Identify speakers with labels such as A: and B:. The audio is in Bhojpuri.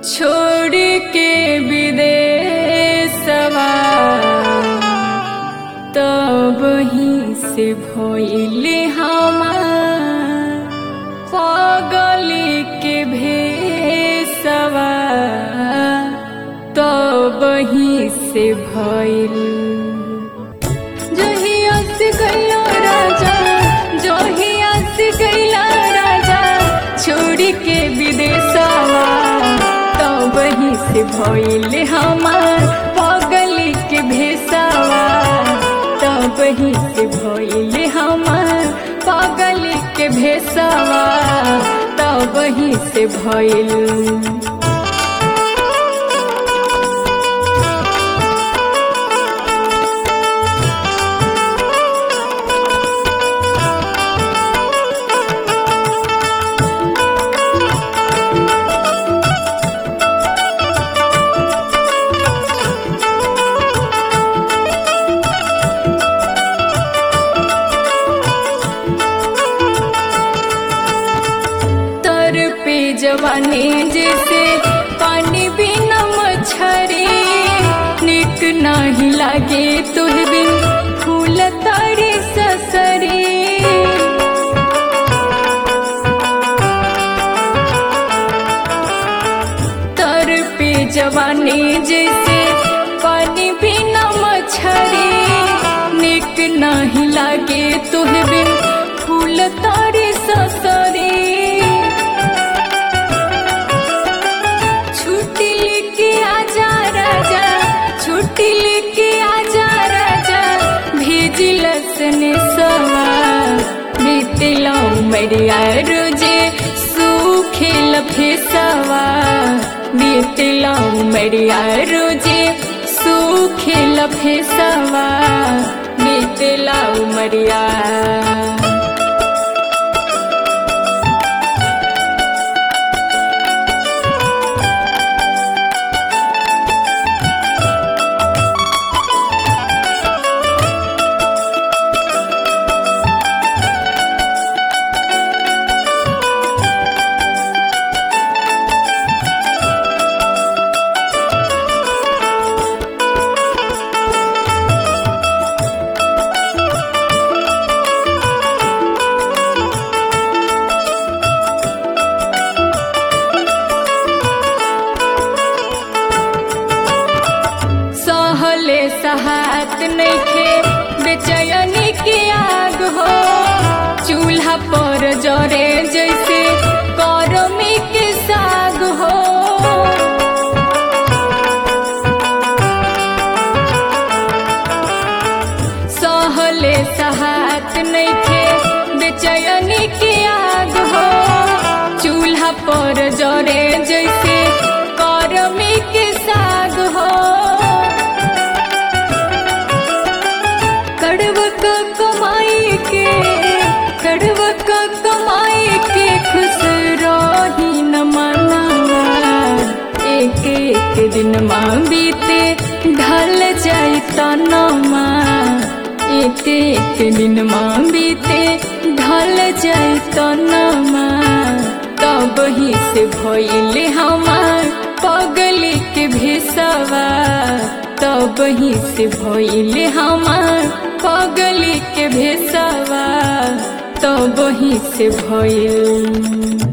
A: छोड़ के विदेशवा तब ही से भइले हमार पागली के भेसवा तब ही से भइल जहिया से गइला राजा जहिया से गइला राजा छोड़ के विदेशवा तब ही से भइले हमार पागली के भेसवा तब ही से भइले हमार पागली के भेसवा तब ही से भइल तर पे जवानी जैसे पानी बिना मछरी निक नाही लागे तुह बिन फूल तारी ससरी तर पे जवानी जैसे पानी बिना मछरी निक नाही लागे तुह बिन फूल तारी ससरी छुट्टी लेके आजा राजा छुट्टी लेके आजा राजा भेजिलस ने सवा बीतला मरिया रोजे सूखेल फेसवा बीतला मरिया रोजे सूखेल फेसवा बीतला मरिया सहले सहात नइखे बेचैनी के आग हो चूल्हा पर जरे जैसे करमी के साग हो सहले सहात नइखे बेचैनी के आग हो चूल्हा पर जरे जैसे करमी के साग हो कड़वक कमाई के कड़वक कमाई के खुश रही न मनावा एक एक दिन माँ बीते ढल जाई तनमा एक एक दिन माँ बीते ढल जाई तनमा तब ही से भइले हमार पगली के भेसवा तब ही से भइले हमार पगली के भेसवा तब ही से भइल